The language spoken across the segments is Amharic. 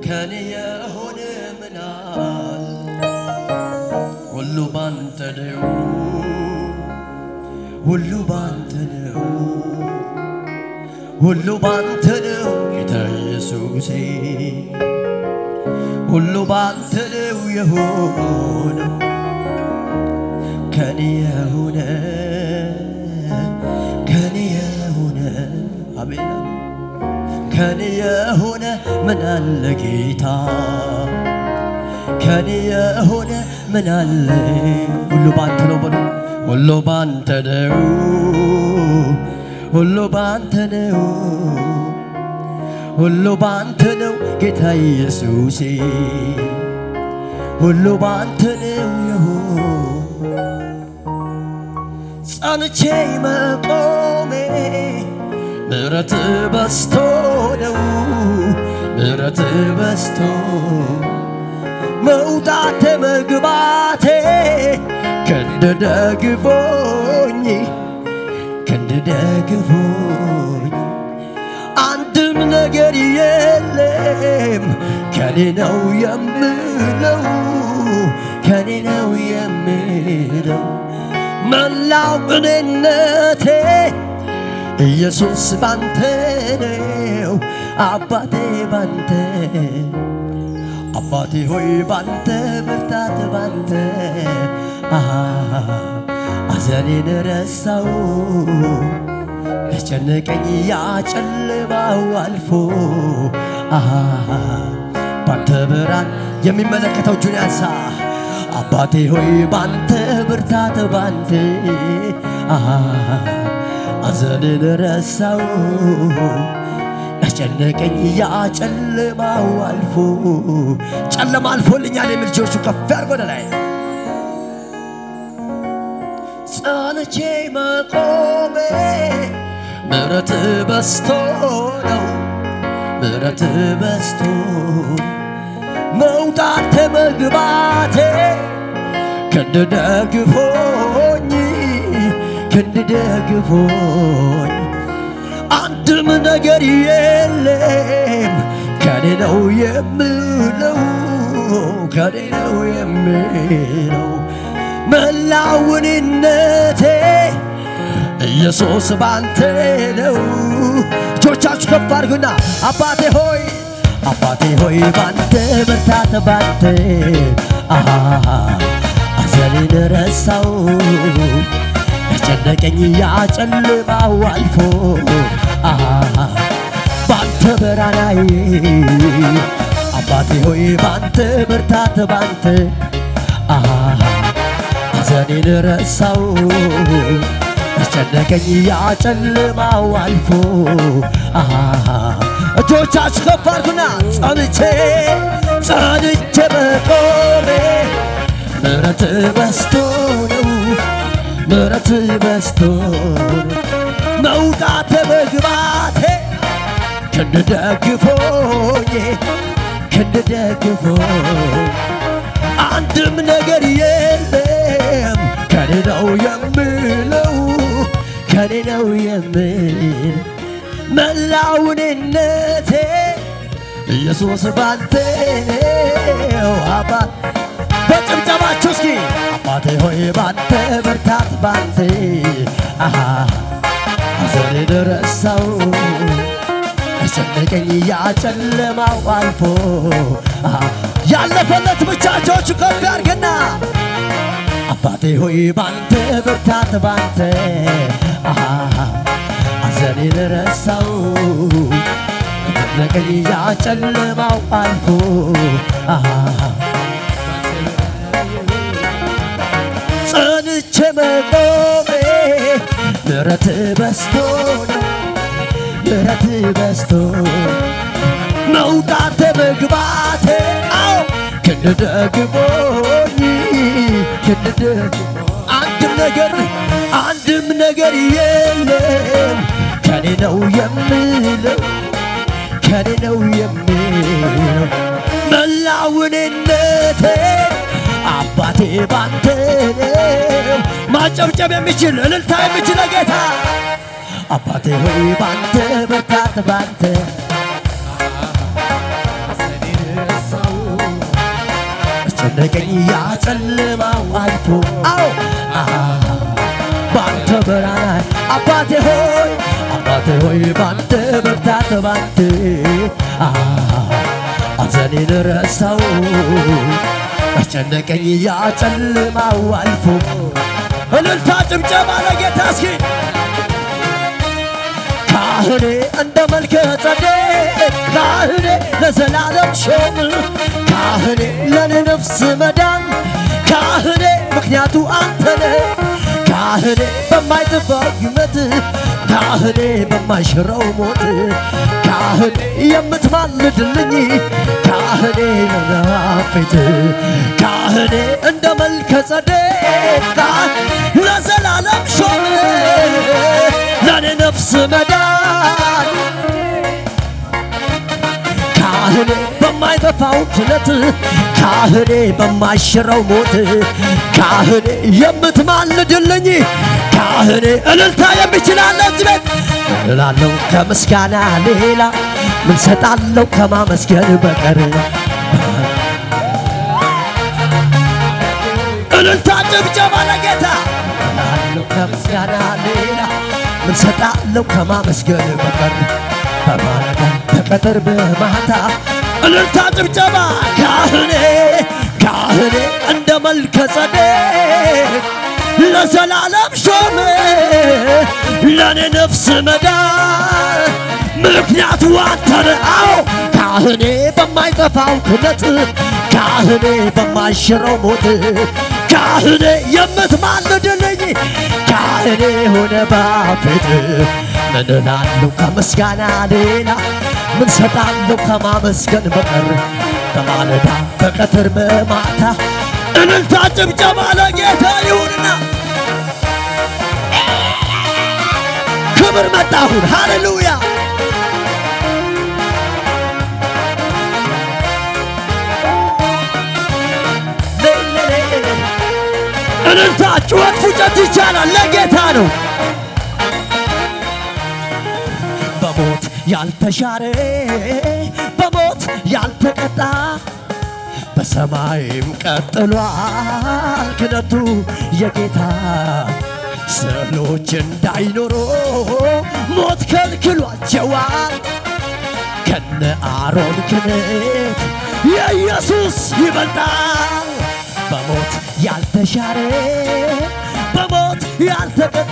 ከኔ የሆነ ምናል ሁሉ ባንተ ነው ሁሉ ባንተ ነው ሁሉ ባንተ ነው ጌታ ኢየሱሴ ሁሉ ባንተ ነው የሆነው ከኔ የሆነ ከኔ የሆነ አሜን አሜን ከኔ የሆነ ምን አለ ጌታ ከኔ የሆነ ምን አለ ሁሉ ባንተ ነው በሉ ሁሉ ባንተ ነው ሁሉ ባንተ ነው ሁሉ ባንተ ነው ጌታ ኢየሱሴ ሁሉ ባንተ ነው የሆነ ጸንቼ መቆሜ ምሕረት በስቶ ነው ምሕረት በስቶ መውጣቴ መግባቴ ክንድ ደግፎኝ ክንድ ደግፎኝ አንድም ነገር የለም ከኔ ነው የምለው ከኔ ነው የምለው መላው እኔነቴ ኢየሱስ ባንተ ነው አባቴ ባንተ አባቴ ሆይ ባንተ ብርታት ባንተ አሃ አዘኔን ረሳው ያስጨነቀኝ ያጨለማው አልፎ አሃ ባንተ ብርሃን የሚመለከተው እጁን ያንሳ አባቴ ሆይ ባንተ ብርታት ባንተ አሃ አዘንን ረሳው ያስጨነቀኝ ያጨለማው አልፎ ጨለማ አልፎልኛል የሚል ልጆቹ ከፍ ያርጎ ወደ ላይ ጸንቼ መቆሜ ምሕረት በስቶ ነው ምሕረት በስቶ መውጣት መግባቴ ክንድ ደግፎኝ ክንድ ደግፎኝ አንድም ነገር የለም ከኔ ነው የምለው ከኔ ነው የምለው መላውንነቴ ኢየሱስ ባንተ ነው። እጆቻችሁ ከፍ አድርጉና አባቴ ሆይ አባቴ ሆይ ባንተ ብርታት ባንተ አሃ አዘኔን ረሳው ያስጨነቀኝ ያጨልማው አልፎ አሃ ባንተ በራናዬ አባቴ ሆይ ባንተ ብርታት ባንተ አሃ ሐዘኔን ረሳው ያስጨነቀኝ ያጨልማው አልፎ አሃ እጆቻችሁ ከፍ አድርጉና ጸንቼ ጸንቼ መቆሜ ምሕረት በስቶ ነው ምሕረት በስቶ ነው መውጣት መግባቴ ክንድ ደግፎኝ ክንድ ደግፎኝ አንድም ነገር የለም ከኔ ነው የምለው ከኔ ነው የምል መላውንነቴ ኢየሱስ ባንተ ነው አባ በጭብጨባችሁ እስኪ አባቴ ሆይ ባንተ ብርታት ባንተ አሃ ሐዘኔን ረሳው ያስጨነቀኝ ያጨለማው አልፎ አሃ ያለፈለት ብቻ እጆቹ ከፍ ያርግና አባቴ ሆይ ባንተ ብርታት ባንተ አሃ ሐዘኔን ረሳው ያስጨነቀኝ ያጨለማው አልፎ አሃ ጸንቼ መቆሜ ምሕረት በስቶ ነው ምሕረት በስቶ መውጣት መግባቴ አዎ ክንድ ደግፎኝ ክንድ ደግሞ አንድም ነገር አንድም ነገር የለም ከኔ ነው የምለው ከኔ ነው የምለው መላውንነቴ አባቴ ባንተ ነው ማጨብጨብ የሚችል እልልታ የሚችል ጌታ አባቴ ሆይ ባንተ ብርታት ባንተ አስጨነቀኝ ያ ጨለማው አልፎ አዎ ባንተ ብርሃን አባቴ ሆይ አባቴ ሆይ ባንተ ብርታት ባንተ አዘኔን ረሳው አስጨነቀኝ ያ ጨለማው አልፎ እልልታ ጭብጨባ ለጌታ እስኪ ካህኔ እንደ መልከ ጸዴቅ ካህኔ ለዘላለም ሾም ካህኔ ለኔ ነፍስ መዳን ካህኔ ምክንያቱ አንተነ ካህኔ በማይጠፋ ይመት ካህኔ በማይሽረው ሞት ካህኔ የምትማልድልኝ ካህኔ ለናፌት ካህኔ እንደ መልከ ጸዴቅ ለዘላለም ሾም ለኔ ነፍስ መዳን ካህኔ በማይጠፋው ክለት ካህኔ በማይሽረው ሞት ካህኔ የምትማልድልኝ ካህኔ እልልታ የሚችላለ እዚህ ቤት እላለሁ ከምስጋና ሌላ ምን ሰጣለሁ ከማመስገን በቀር እልልታ ጭብጨባ ለጌታ እላለሁ ከምስጋና ሌላ ምን ሰጣለሁ ከማመስገን በቀር በማለዳ በቀትር በማታ እልልታ ጭብጨባ ካህኔ ካህኔ እንደ መልከ ጸዴቅ ለዘላለም ሾመ ለኔ ነፍስ መዳን ምክንያቱ አንተነ አዎ ካህኔ በማይጠፋው ክነት ካህኔ በማይሽረው ሞት ካህኔ የምትማልድልኝ ካህኔ ሆነ ባፌት ምን እላለሁ ከምስጋና ሌላ ምን ሰጣለሁ ከማመስገን በቀር በማለዳ በቀትር በማታ እልልታ ጭብጨባ ለጌታ ይሁንና ክብር መጣሁን ሃሌሉያ እልልታ ጩኸት ፉጨት ይቻላል ለጌታ ነው በሞት ያልተሻረ በሞት ያልተቀጣ በሰማይም ቀጥሏል ክነቱ የጌታ ስዕሎች እንዳይኖሩ ሞት ከልክሏቸዋል ከነ አሮን ክነት የኢየሱስ ይበልጣል በሞት ያልተሻረ በሞት ያልተቀጣ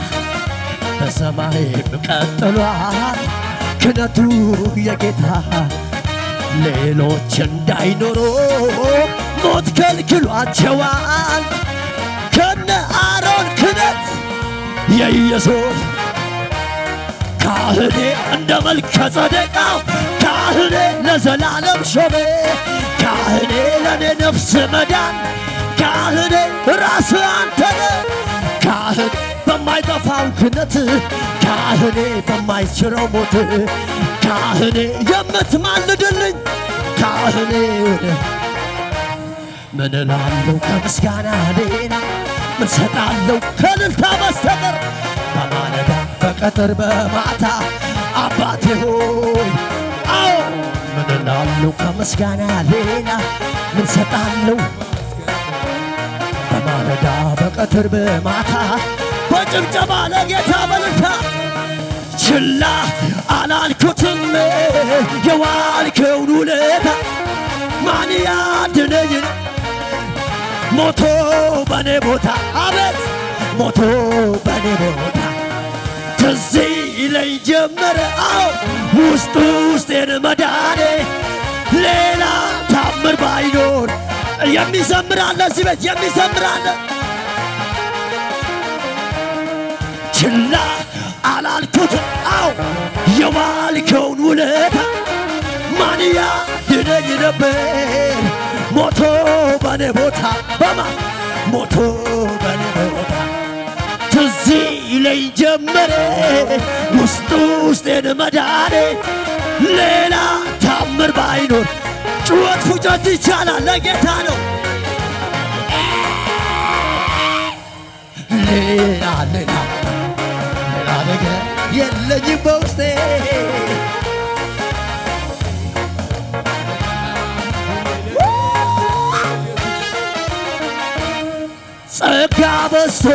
በሰማይም ቀጥሏል ክነቱ የጌታ ሌሎች እንዳይኖሩ ሞት ከልክሏቸዋል ከነ አሮን ክነት የኢየሱስ ካህኔ እንደ መልከ ጸደቃው ካህኔ ለዘላለም ሾሜ ካህኔ ለእኔ ነፍስ መዳን ካህኔ ራስ አንተነ ካህኔ በማይጠፋው ክነት ካህኔ በማይችረው ሞት ካህኔ የምትማልድልኝ ካህኔ ወደ ምን እላለሁ ከምስጋና ሌላ ምን ሰጣለሁ ከልልታ በስተቀር በማለዳ በቀትር በማታ አባቴ ሆይ አዎ ምን እላለሁ ከምስጋና ሌላ ምን ሰጣለሁ በማለዳ በቀትር በማታ በጭብጨባ ለጌታ በልልታ ችላ አላልኩትም የዋልከውን ውለታ ማን ያድነኝ ሞቶ በኔ ቦታ አቤት ሞቶ በኔ ቦታ ትዝ ይለኝ ጀመረ አዎ ውስጡ ውስጤን መዳኔ ሌላ ታምር ባይኖር የሚዘምራለ እዚህ ቤት የሚዘምራለ ችላ አላልኩት አው የዋልከውን ውለታ ማን ያድነኝ ነበር ሞቶ በኔ ቦታ በማ ሞቶ በኔ ቦታ ትዝ ይለኝ ጀመረ ውስጡ ውስጤን መዳኔ ሌላ ታምር ባይኖር ጩኸት ፉጨት ይቻላል ለጌታ ነው ሌላ ሌላ ሌላ ነገር የለኝም በውስጤ በዝቶ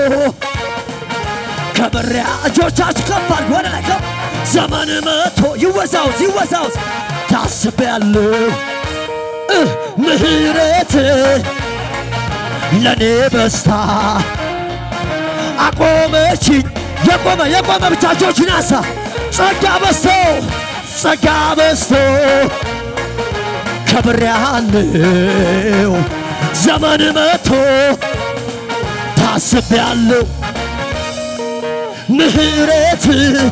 ከበሪያ እጆቻችሁ ከፍ አድርጉ ወደ ላይ ከፍ ዘመን መቶ ይወዛውዝ ይወዛውዝ ታስቤያለሁ እ ምህረት ለእኔ በስታ አቆመችኝ የቆመ የቆመ ብቻ እጆችን አንሳ ጸጋ በዝቶ ጸጋ በዝቶ ከብሬያለሁ ዘመን መቶ ታስቤያለሁ ምህረት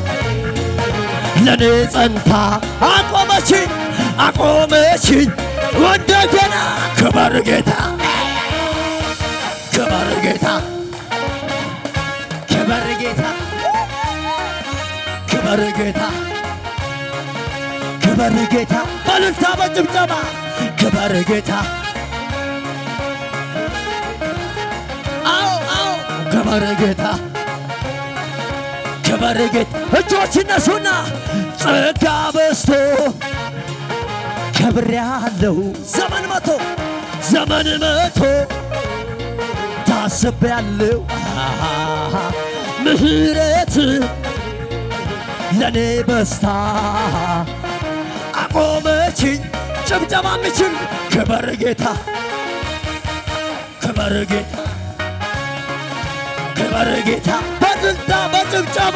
ለእኔ ጸንታ አቆመችኝ አቆመችኝ እንደገና ክበር ጌታ ክበር ጌታ ክበር ጌታ ክበር ጌታ ክበር ጌታ በልልታ በጭብጨባ ክበር ጌታ አዎ አዎ ክበር ጌታ ክበር ጌታ እጆች እነሱና ጸጋ በዝቶ ከብሬያለሁ ዘመን መቶ ዘመን መቶ ታስቤያለሁ አሃ፣ ምህረት ለእኔ በስታ አቆመችኝ ጭብጨባ ምችል ክበር ጌታ ክበር ጌታ ክበር ጌታ በድልታ በጭብጨባ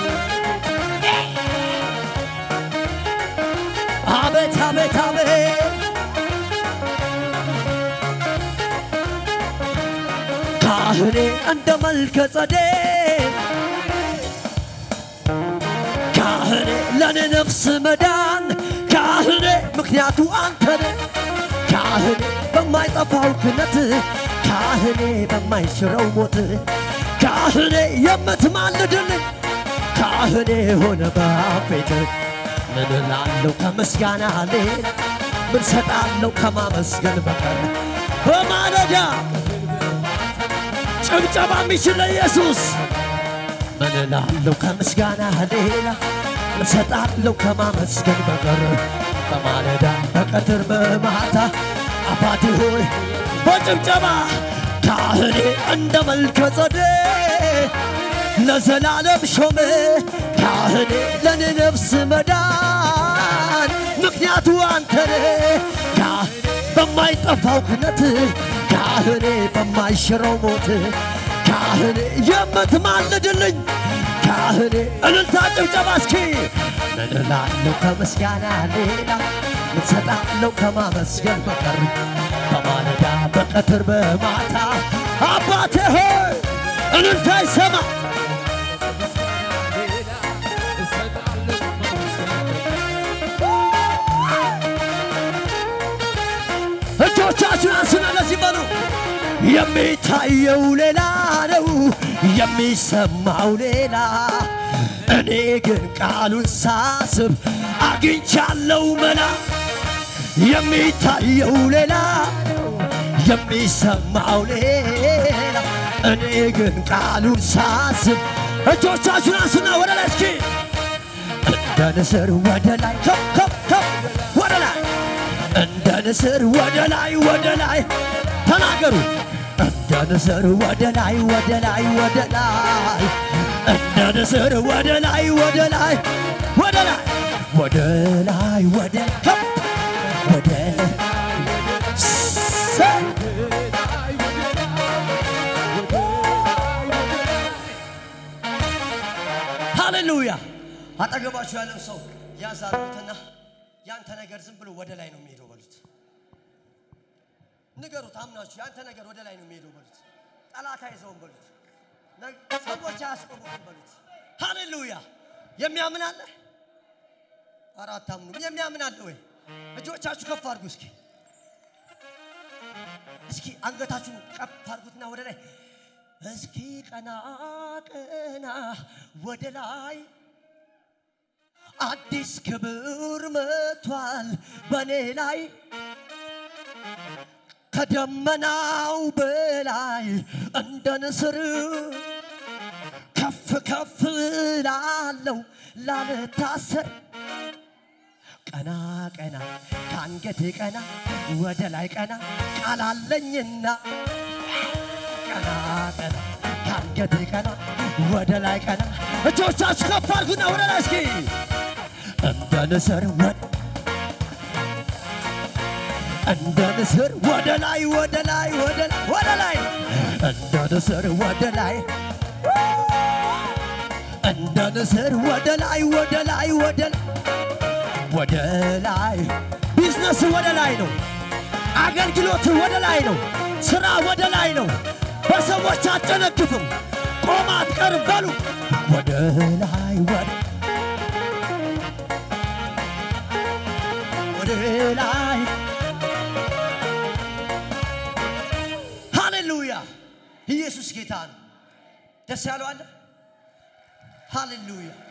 አቤት አቤት አቤት ካህኔ እንደ መልከ ጸዴቅ ካህኔ ለእኔ ነፍስ መዳን ካህኔ ምክንያቱ አንተ ነህ ካህኔ በማይጠፋው ክነት ካህኔ በማይሽረው ሞት ካህኔ የምትማልድልኝ ካህኔ ሆነ በፊት ምን እላለሁ ከምስጋና ሌላ ምን ሰጣለሁ ከማመስገን በቀር በማለዳ ጭብጨባ የሚችል ለኢየሱስ ምን እላለሁ ከምስጋና ሌላ ምን ሰጣለሁ ከማመስገን በቀር በማለዳ በቀትር በማታ አባቴ ሆይ በጭብጨባ ካህኔ እንደ መልከ ጸዴቅ ለዘላለም ሾመ ካህኔ ለኔ ነፍስ መዳን ምክንያቱ አንተ ነህ ካህኔ በማይጠፋው ክነት ካህኔ በማይሽረው ሞት ካህኔ የምትማልድልኝ ካህኔ እልልታ ጭብጨባ እስኪ ምን እላለሁ ከምስጋና ሌላ ምን ሰጣለሁ ከማመስገን በቀር በማለዳ በቀትር በማታ አባቴ ሆይ እልልታ ይሰማ እጆቻችሁን አንሱና ለዚህ በሉ የሚታየው ሌላ ነው የሚሰማው ሌላ እኔ ግን ቃሉን ሳስብ አግኝቻለው መላ የሚታየው ሌላ የሚሰማው ሌላ እኔ ግን ቃሉን ሳስብ እጆቻችሁን አንሱና ወደ ላይ እስኪ እንደ ንስር ወደ ላይ ከፍ ከፍ ከፍ ወደ ላይ እንደ ንስር ወደ ላይ ወደ ላይ ተናገሩ እንደ ንስር ወደ ላይ ወደ ላይ ወደ ላይ እንደ ንስር ወደ ላይ ወደ ላይ ወደ ላይ ወደ ላይ ወደ ከፍ ወደ ላይ ሰ- ሃሌሉያ አጠገባችሁ ያለው ሰው ያዝ አድርጉትና ያንተ ነገር ዝም ብሎ ወደ ላይ ነው የሚሄደው በሉት ንገሩት አምናችሁ ያንተ ነገር ወደ ላይ ነው የሚሄደው በሉት ጠላት አይዘውም በሉት ነግ- ሰዎች አያስቆሙትም በሉት ሃሌሉያ የሚያምን አለ ኧረ አታምኑም የሚያምን አለ ወይ እጆቻችሁ ከፍ አድርጉ እስኪ እስኪ አንገታችሁን ከፍ አድርጉትና ወደ ላይ እስኪ ቀና ቀና ወደ ላይ አዲስ ክብር መጥቷል በኔ ላይ ከደመናው በላይ እንደ ንስር ከፍ ከፍ ላለው ላልታሰር ቀና ቀና ከአንገቴ ቀና ወደ ላይ ቀና ቃላለኝና ቀና ቀና አንገቴ ቀና ወደ ላይ ቀና እጆቻችሁ ከፍ አድርጉና ወደ ላይ እስኪ እንደ ንስር ወደ እንደ ንስር ወደ ላይ ወደ ላይ ወደ ላይ ወደ ላይ እንደ ንስር ወደ ላይ እንደ ንስር ወደ ላይ ወደ ላይ ወደ ላይ ወደ ላይ ቢዝነስ ወደ ላይ ነው። አገልግሎት ወደ ላይ ነው። ስራ ወደ ላይ ነው። በሰዎች አትጨነግፍም። ቆማ አትቀርም። በሉ ወደ ላይ ወደ ወደ ላይ ሃሌሉያ! ኢየሱስ ጌታ ነው። ደስ ያለው አለ። ሃሌሉያ!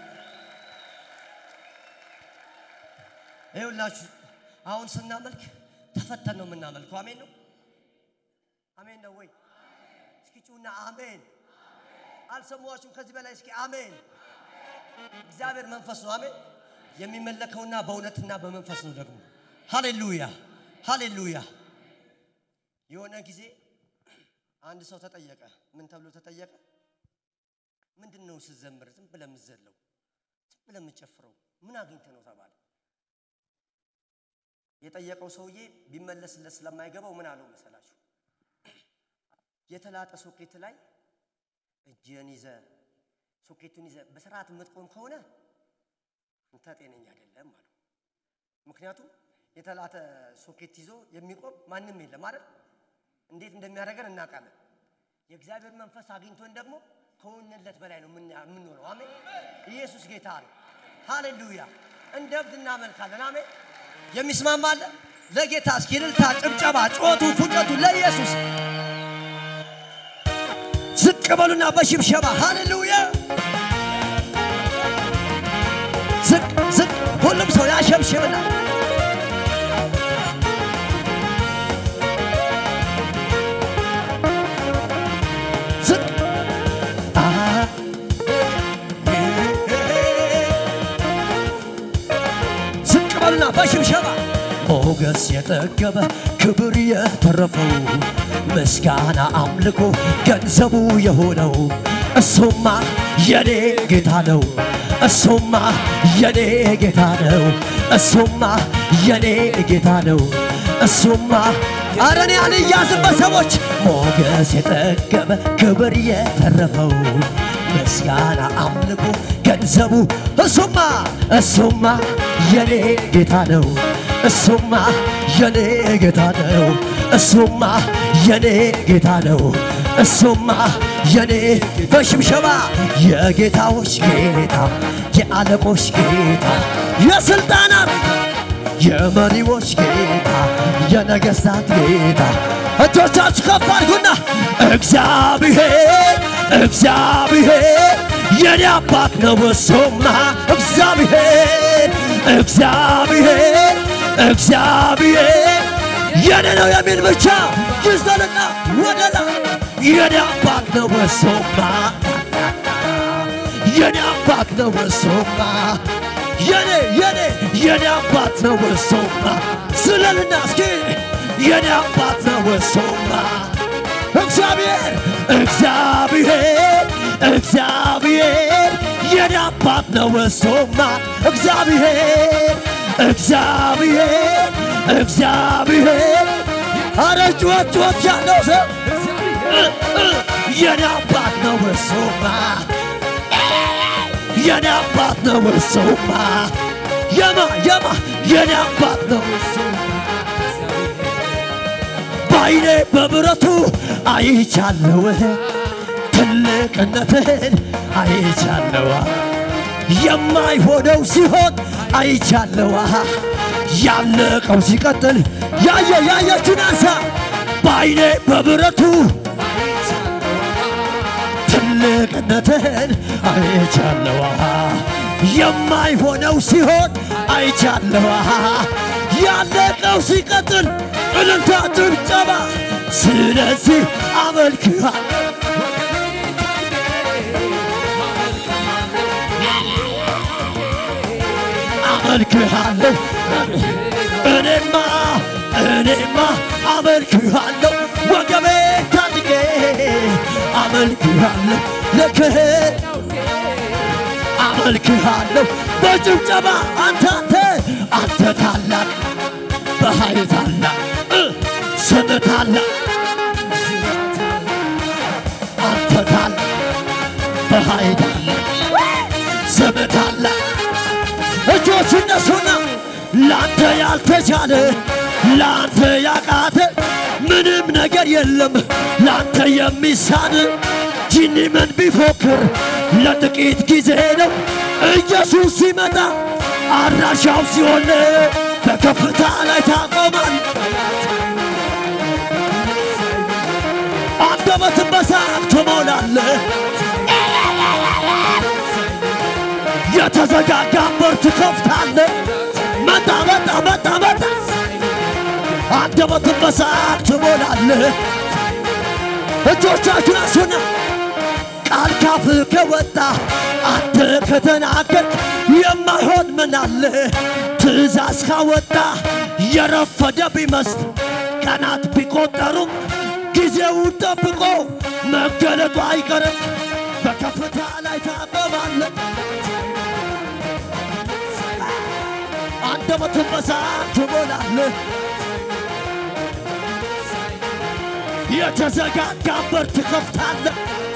ይኸውላችሁ አሁን ስናመልክ ተፈተን ነው የምናመልከው። አሜን ነው አሜን ነው ወይ? እስኪ ጩና አሜን። አልሰማችሁም? ከዚህ በላይ እስኪ አሜን። እግዚአብሔር መንፈስ ነው። አሜን። የሚመለከውና በእውነትና በመንፈስ ነው ደግሞ። ሃሌሉያ ሃሌሉያ። የሆነ ጊዜ አንድ ሰው ተጠየቀ። ምን ተብሎ ተጠየቀ? ምንድን ነው ስትዘምር ዝም ብለህ የምትዘለው ዝም ብለህ የምትጨፍረው ምን አግኝተህ ነው ተባለ። የጠየቀው ሰውዬ ቢመለስለት ስለማይገባው ምን አለው መሰላችሁ? የተላጠ ሶኬት ላይ እጅን ይዘ ሶኬቱን ይዘ በስርዓት የምትቆም ከሆነ አንተ ጤነኛ አይደለም አለው። ምክንያቱም የተላጠ ሶኬት ይዞ የሚቆም ማንም የለም አይደል? እንዴት እንደሚያደርገን እናውቃለን። የእግዚአብሔር መንፈስ አግኝቶን ደግሞ ከሆንለት በላይ ነው የምና- የምንሆነው። አሜን። ኢየሱስ ጌታ ነው። ሃሌሉያ። እንደ እብድ እናመልካለን። አሜን። የሚስማማ አለ? ለጌታ እስኪ እልልታ፣ ጭብጨባ፣ ጮቱ፣ ፉጨቱ ለኢየሱስ ዝቅ በሉና በሽብሸባ ሃሌሉያ። ዝቅ ዝቅ፣ ሁሉም ሰው ያሸብሽብና ዝቅ አሃ ዝቅ በሉና በሽብሸባ ሞገስ የጠገበ ክብር የተረፈው ምስጋና አምልኮ ገንዘቡ የሆነው እሱማ የኔ ጌታ ነው። እሱማ የኔ ጌታ ነው። እሱማ የኔ ጌታ ነው። እሱማ አረ እኔ አልያዝም በሰዎች ሞገስ የጠገበ ክብር የተረፈው ምስጋና አምልኮ ገንዘቡ እሱማ እሱማ የኔ ጌታ ነው። እሱማ የኔ ጌታ ነው። እሱማ የኔ ጌታ ነው። እሱማ የኔ በሽብሸባ የጌታዎች ጌታ የአለቆች ጌታ የስልጣናት የመሪዎች ጌታ የነገሥታት ጌታ እጆቻችሁ ከፍ አድርጉና እግዚአብሔር እግዚአብሔር የኔ አባት ነው እሱማ እግዚአብሔር እግዚአብሔር እግዚአብሔር የኔ ነው የሚል ብቻ ይዘልና ወደ ላይ የኔ አባት ነው እሱማ የኔ አባት ነው እሱማ የኔ የኔ የኔ አባት ነው እሱማ ስለልና እስኪ የኔ አባት ነው እሱማ እግዚአብሔር እግዚአብሔር እግዚአብሔር የኔ አባት ነው እሱማ እግዚአብሔር እግዚአብሔር እግዚአብሔር አረ ጩኸት ጩኸት ያለው ሰው የኔ አባት ነው እሱማ የኔ አባት ነው እሱማ የማ የማ የኔ አባት ነው እሱማ በዓይኔ በብረቱ አይቻለሁ ትልቅነትህን አይቻለሁ የማይሆነው ሲሆን አይቻለሁ ያለቀው ሲቀጥል ያየ ያየችን አንሳ በዓይኔ በብረቱ ትልቅነትህን አይቻለሁ የማይሆነው ሲሆን አይቻለሁ ያለቀው ሲቀጥል እልልታ ጭብጨባ ስለዚህ አመልክሃል አመልክሃለሁ እኔማ እኔማ አመልክሃለሁ ወገቤ ታጥቄ አመልክሃለሁ ልክህን አመልክሃለሁ በጭብጨባ አንተ አንተ አንተ ታላቅ በኃይል ታላቅ እ ስም ታላቅ አንተ ታላቅ በኃይል ታላቅ ስም ታላቅ እጆች እነሱና ለአንተ ያልተቻለ ለአንተ ያቃተ ምንም ነገር የለም ለአንተ የሚሳን ጂኒ ምን ቢፎክር ለጥቂት ጊዜ ነው ኢየሱስ ሲመጣ አድራሻው ሲሆን በከፍታ ላይ ታቆማል አንደበትን በሳቅ ትሞላለህ የተዘጋጋን በር ትከፍታለህ መጣ መጣ መጣ መጣ አንደበትን በሳቅ ትሞላለህ እጆቻችሁን አንሱና ቃል ካፍ ከወጣ አንተ ከተናገርክ የማይሆን ምን አለ? ትእዛዝ ካወጣ የረፈደ ቢመስል ቀናት ቢቆጠሩም ጊዜውን ጠብቆ መገለጡ አይቀርም። በከፍታ ላይ ታበባለህ። አንደበትን በሳቅ ትሞላለህ። የተዘጋጋን በር ትከፍታለህ።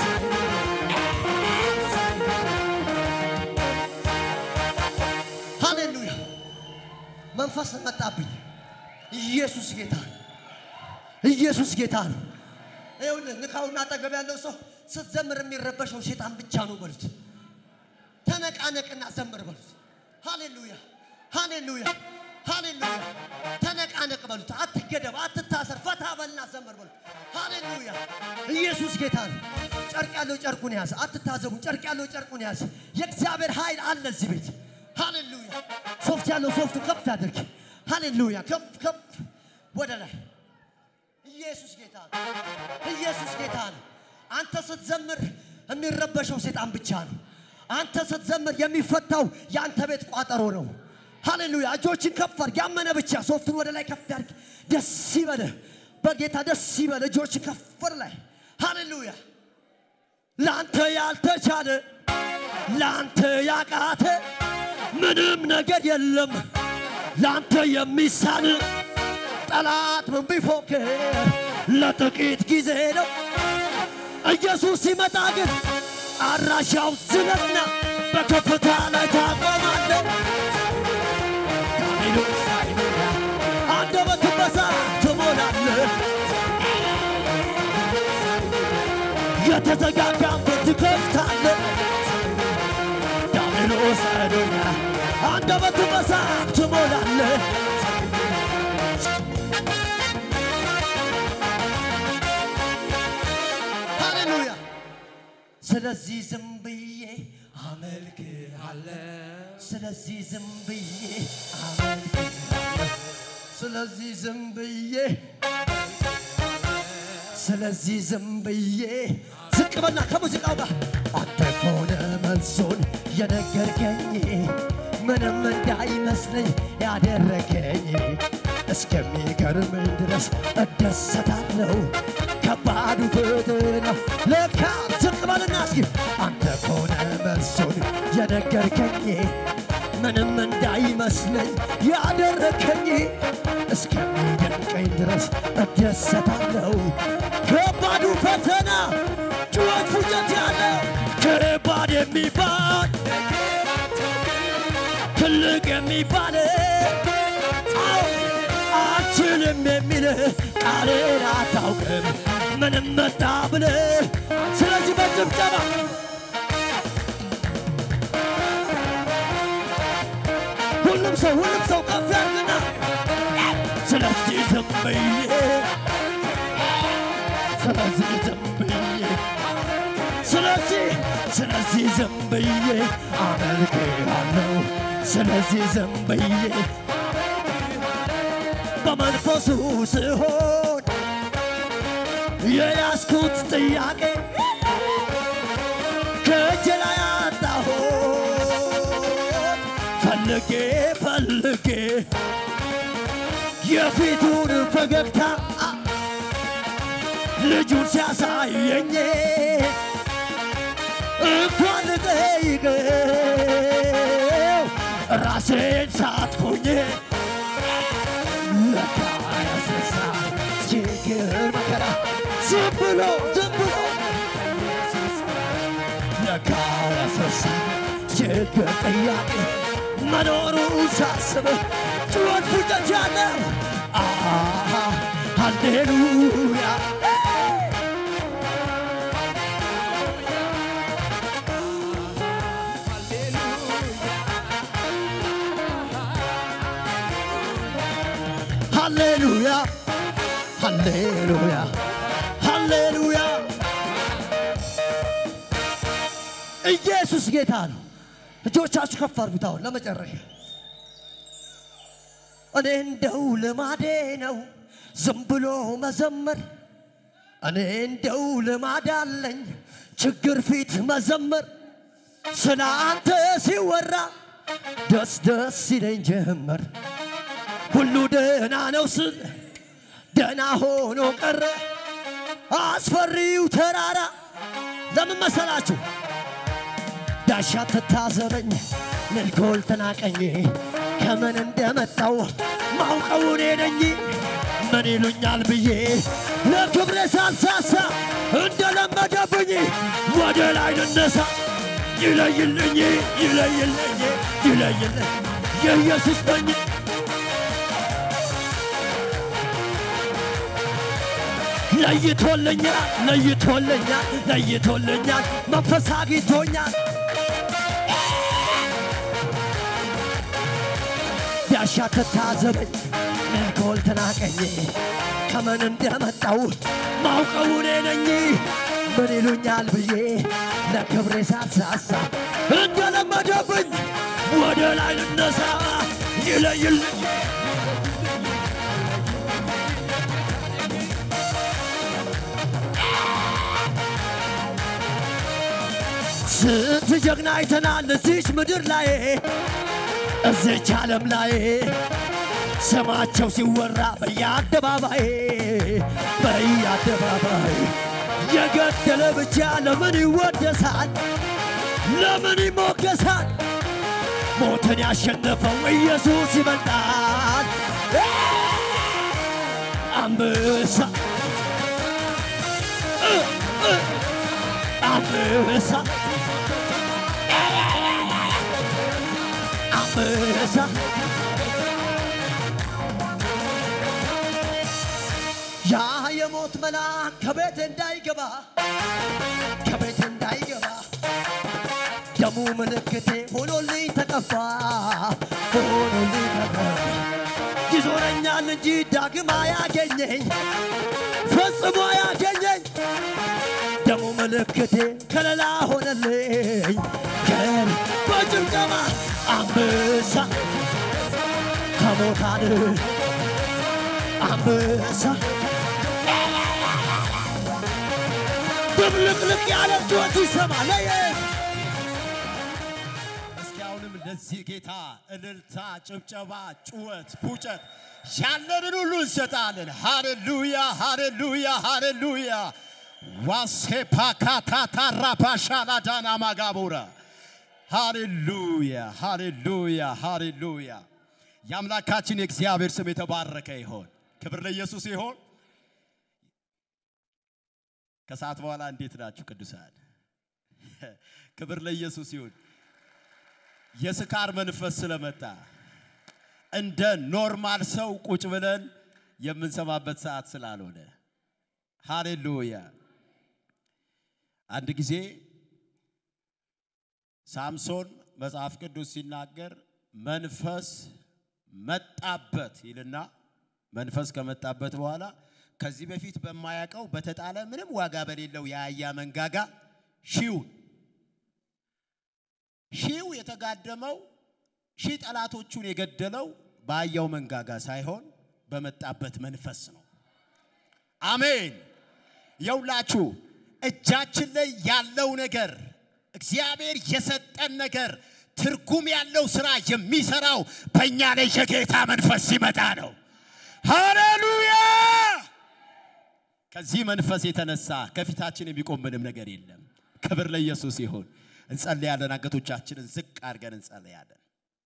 ሃሌሉያ! መንፈስ መጣብኝ። ኢየሱስ ጌታ ነው። ኢየሱስ ጌታ ነው። ይኸውልህ ንካውና አጠገብ ያለው ሰው ስትዘምር የሚረበሸው ሴጣን ብቻ ነው በሉት። ተነቃነቅና ዘምር በሉት። ሃሌሉያ! ሃሌሉያ! ሃሌሉያ! ተነቃነቅ በሉት። አትገደብ፣ አትታሰር፣ ፈታ በልና ዘምር በሉት። ሃሌሉያ! ኢየሱስ ጌታ ነው። ጨርቅ ያለው ጨርቁን ያዝ። አትታዘቡ። ጨርቅ ያለው ጨርቁን ያዝ። የእግዚአብሔር ኃይል አለ እዚህ ቤት። ሃሌሉያ! ሶፍት ያለው ሶፍቱ ከፍ ያድርግ። ሃሌሉያ! ከፍ ከፍ ወደ ላይ። ኢየሱስ ጌታ ነው። ኢየሱስ ጌታ ነው። አንተ ስትዘምር የሚረበሸው ሴጣን ብቻ ነው። አንተ ስትዘምር የሚፈታው የአንተ ቤት ቋጠሮ ነው። ሃሌሉያ! እጆችን ከፍ አድርግ። ያመነ ብቻ ሶፍቱን ወደ ላይ ከፍ ያድርግ። ደስ ይበልህ በጌታ ደስ ይበልህ። እጆችን ከፍ ወደ ላይ። ሃሌሉያ! ለአንተ ያልተቻለ ለአንተ ያቃተ ምንም ነገር የለም ለአንተ የሚሳን ጠላት ምን ቢፎክር ለጥቂት ጊዜ ነው። ኢየሱስ ሲመጣ ግን አድራሻው ዝነትና በከፍታ ላይ ታቆማለህ። አንደበትን በሳቅ ትሞላለህ። የተዘጋጋን በር ትከፍታለህ። ዲያብሎስ አዶኛ አንደበትን በሳቅ ትሞላለህ። ሃሌሉያ። ስለዚህ ዝም ብዬ አመልክሃለሁ። ስለዚህ ዝም ብዬ አመልክሃለሁ። ስለዚህ ዝም ብዬ ስለዚህ ዝም ብዬ ዝቅ በልና ከሙዚቃው ጋር አንተ ከሆነ መልሶን የነገርከኝ ምንም እንዳይመስለኝ ያደረገኝ እስከሚገርመኝ ድረስ እደሰታለሁ። ከባዱ ፈተና ለካ ዝቅ በልና እስኪ አንተ ከሆነ መልሶን የነገርከኝ ምንም እንዳይመስለኝ ያደረከኝ እስከሚደንቀኝ ድረስ እደሰታለሁ። ከባዱ ፈተና ጩኸት ፉጨት ያለው ከባድ የሚባል ትልቅ የሚባል አዎ አልችልም የሚል ቃልን አታውቅም ምንም መጣ ብለ ስለዚህ በጭብጨባ ሁሉም ሰው ሁሉም ሰው ከፍ ያርግና ስለዚህ ዝም ብዬ ስለዚህ ዝም ብዬ ስለዚህ ስለዚህ ዝም ብዬ አመልክሃለሁ ስለዚህ ዝም ብዬ በመንፈሱ ስሆን የያዝኩት ጥያቄ ከእጄ ላይ አጣሁት ፈልጌ ፈልጌ የፊቱን ፈገግታ ልጁን ሲያሳየኝ እንኳን ልጠይቀው ራሴን ሳትኩኝ ለካ ያስነሳ ችግር መከራ ዝም ብሎ ዝም ብሎ ለካ ያስነሳ ችግር ጥያቄ መኖሩ ሳስብ ጩኸት ፉጨት ያለው አሃ ሃሌሉያ ሃሌሉያ ሃሌሉያ ሃሌሉያ ኢየሱስ ጌታ ነው። እጆቻችሁ ከፍ አድርጉት። አሁን ለመጨረሻ እኔ እንደው ልማዴ ነው ዝም ብሎ መዘመር። እኔ እንደው ልማድ አለኝ ችግር ፊት መዘመር። ስለ አንተ ሲወራ ደስ ደስ ይለኝ ጀመር። ሁሉ ደህና ነው ስል ደህና ሆኖ ቀረ። አስፈሪው ተራራ ለምን መሰላችሁ? ዳሻ ትታዘበኝ ምልኮል ተናቀኝ ከምን እንደመጣው ማውቀው እኔ ነኝ። ምን ይሉኛል ብዬ ለክብሬ ሳልሳሳ እንደለመደብኝ ወደ ላይ ልነሳ። ይለይልኝ ይለይልኝ ይለይልኝ የኢየሱስ ነኝ ለይቶልኛል ለይቶልኛል ለይቶልኛል መንፈስ አግኝቶኛል ቢያሻ ትታዘበኝ መልኮል ተናቀኝ ከምን እንደመጣው ማውቀው እኔ ነኝ ምን ይሉኛል ብዬ ለክብሬ ሳልሳሳ እንደለመደብኝ ወደ ላይ ልነሳ ይለይልኝ ስንት ጀግና አይተናል እዚች ምድር ላይ እዚች ዓለም ላይ ስማቸው ሲወራ በየአደባባይ በየአደባባይ የገደለ ብቻ ለምን ይወደሳል? ለምን ይሞገሳል? ሞትን ያሸነፈው ኢየሱስ ይበልጣል። አንበሳ እ እ አንበሳ አንበሳ ያ የሞት መልአክ ከቤት እንዳይገባ ከቤት እንዳይገባ ደሙ ምልክቴ ሆኖልኝ ተቀባ ሆኖልኝ ተቀባ ይዞረኛል እንጂ ዳግም አያገኘኝ ፈጽሞ አያገኘኝ ደሙ ምልክቴ ከለላ ሆነልኝ ከል በጭብጨባ አንበሳ ከሞታን አንበሳ ድብልቅልቅ ያለ ጩኸት ይሰማል። እስኪ አሁንም ለዚህ ጌታ እልልታ፣ ጭብጨባ፣ ጩኸት፣ ፉጨት ያለንን ሁሉ እንሰጣለን። ሃሌሉያ፣ ሃሌሉያ፣ ሃሌሉያ ዋሴፓካታታራፓሻላዳና ማጋቦራ ሃሌሉያ፣ ሃሌሉያ፣ ሃሌሉያ። የአምላካችን የእግዚአብሔር ስም የተባረከ ይሆን። ክብር ለኢየሱስ ይሆን። ከሰዓት በኋላ እንዴት ናችሁ ቅዱሳን? ክብር ለኢየሱስ ይሁን። የስካር መንፈስ ስለመጣ እንደ ኖርማል ሰው ቁጭ ብለን የምንሰማበት ሰዓት ስላልሆነ ሃሌሉያ። አንድ ጊዜ ሳምሶን መጽሐፍ ቅዱስ ሲናገር መንፈስ መጣበት ይልና መንፈስ ከመጣበት በኋላ ከዚህ በፊት በማያውቀው በተጣለ ምንም ዋጋ በሌለው የአህያ መንጋጋ ሺውን ሺው የተጋደመው ሺህ ጠላቶቹን የገደለው በአህያው መንጋጋ ሳይሆን በመጣበት መንፈስ ነው። አሜን። የውላችሁ እጃችን ላይ ያለው ነገር እግዚአብሔር የሰጠን ነገር ትርጉም ያለው ስራ የሚሰራው በእኛ ላይ የጌታ መንፈስ ሲመጣ ነው። ሃሌሉያ! ከዚህ መንፈስ የተነሳ ከፊታችን የሚቆም ምንም ነገር የለም። ክብር ለኢየሱስ ይሁን። እንጸልያለን። አንገቶቻችንን ዝቅ አድርገን እንጸልያለን።